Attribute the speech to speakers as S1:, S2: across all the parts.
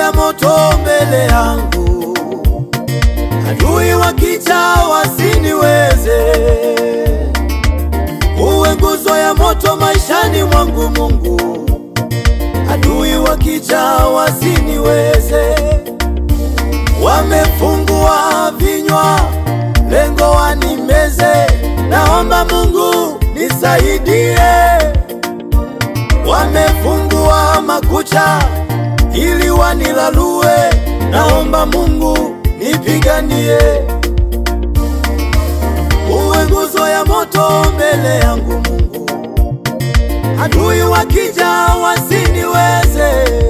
S1: ya moto mbele yangu, adui wakija wasiniweze. Uwe nguzo ya moto maishani mwangu Mungu, adui wakija wasiniweze. Wamefungua vinywa, lengo wanimeze. Naomba Mungu nisaidie. Wamefungua makucha ili wanilalue. Naomba Mungu nipiganie. Uwe nguzo ya moto mbele yangu Mungu, adui wakija wasiniweze.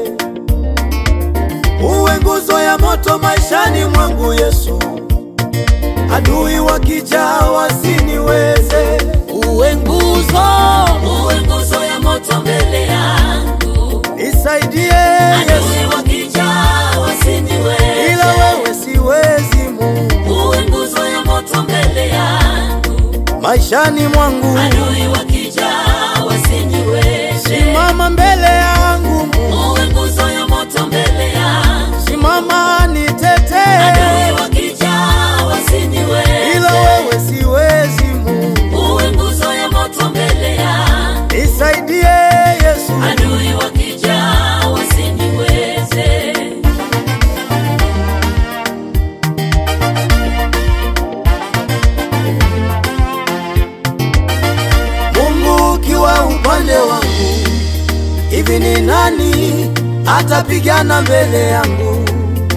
S1: Uwe nguzo ya moto maishani mwangu Yesu, adui wakija wasiniweze.
S2: Uwe nguzo, uwe nguzo ya moto mbele yangu,
S1: Nisaidie Yesu,
S2: adui wakija wasiniweze.
S1: ila wewe siwezi Mungu,
S2: Uwe nguzo ya moto mbele yangu,
S1: maishani mwangu
S2: adui wakija wasiniweze.
S1: simama mbele yangu Mungu,
S2: Uwe nguzo ya moto mbele yangu,
S1: simama nitetee,
S2: adui wakija wasiniweze.
S1: ila wewe siwezi Mungu,
S2: Uwe nguzo ya moto mbele yangu,
S1: nisaidie Yesu,
S2: adui wakija wasiniweze.
S1: Mungu ukiwa upande wangu, hivi ni nani atapigana mbele yangu?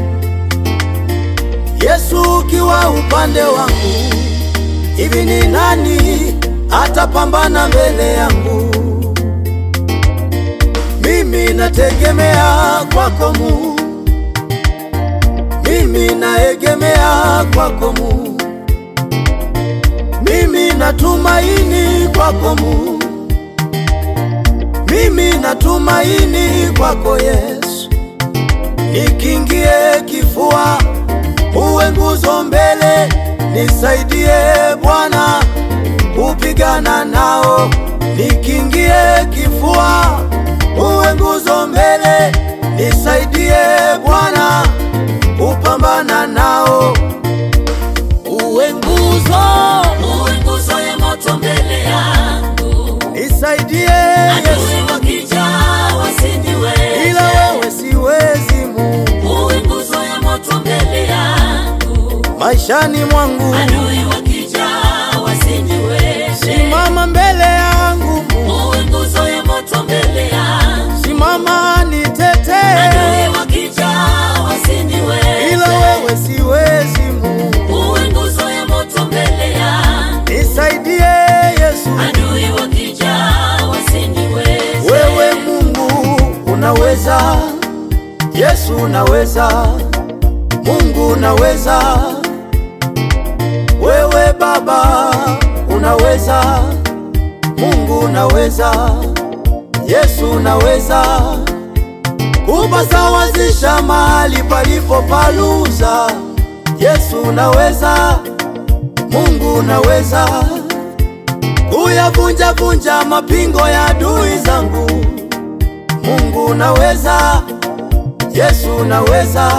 S1: Yesu ukiwa upande wangu, hivi ni nani atapambana mbele yangu? Mimi nategemea kwako Mungu, mimi naegemea kwako Mungu, mimi natumaini kwako Mungu, mimi natumaini kwako Yesu. Nikingie kifua, uwe nguzo mbele, nisaidie Bwana kupigana nao. Nikingie kifua, uwe nguzo mbele, nisaidie Bwana kupambana nao.
S2: Uwe nguzo, uwe nguzo ya moto mbele yangu,
S1: Nisaidie Yesu,
S2: adui wakija wasiniweze.
S1: ila wewe siwezi Mungu,
S2: Uwe nguzo ya moto mbele yangu,
S1: maishani mwangu
S2: adui wakija wasiniweze.
S1: simama mbele yangu Mungu,
S2: Uwe nguzo ya moto mbele yangu,
S1: simama nitetee,
S2: adui wakija wasiniweze.
S1: ila wewe siwezi Mungu,
S2: Uwe nguzo ya moto mbele yangu,
S1: nisaidie Yesu.
S2: adui wakija wasiniweze.
S1: Wewe Mungu unaweza, Yesu unaweza, Mungu unaweza, wewe Baba unaweza, Mungu unaweza, Yesu unaweza kupasawazisha mahali palipo paluza. Yesu unaweza, Mungu unaweza kuyavunja vunja mapingo ya adui zangu. Mungu unaweza, Yesu unaweza.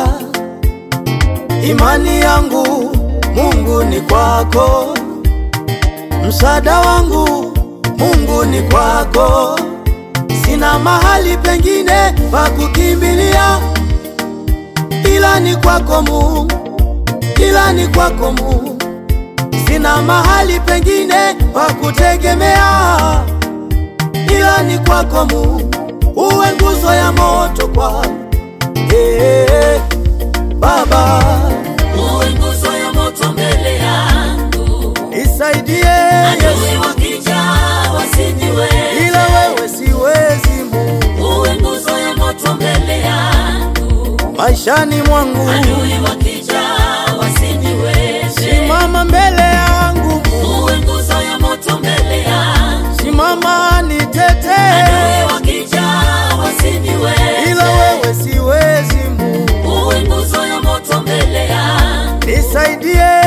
S1: Imani yangu Mungu ni kwako, msaada wangu Mungu ni kwako. Sina mahali pengine pa kukimbilia ila ni kwako Mungu, ila ni kwako Mungu. Sina mahali pengine pa kutegemea ila ni kwako Mungu, uwe nguzo ya moto kwangu. Hey, Baba
S2: Uwe nguzo ya moto mbele yangu,
S1: nisaidie Yesu,
S2: adui wakija wasiniweze.
S1: ila wewe siwezi Mungu,
S2: Uwe nguzo ya moto mbele yangu,
S1: maishani mwangu
S2: adui wakija wasiniweze.
S1: simama mbele yangu Mungu,
S2: Uwe nguzo ya moto mbele yangu,
S1: simama nitetee,
S2: adui wakija wasiniweze.
S1: ila wewe siwezi Mungu,
S2: Uwe nguzo ya moto mbele yangu,
S1: nisaidie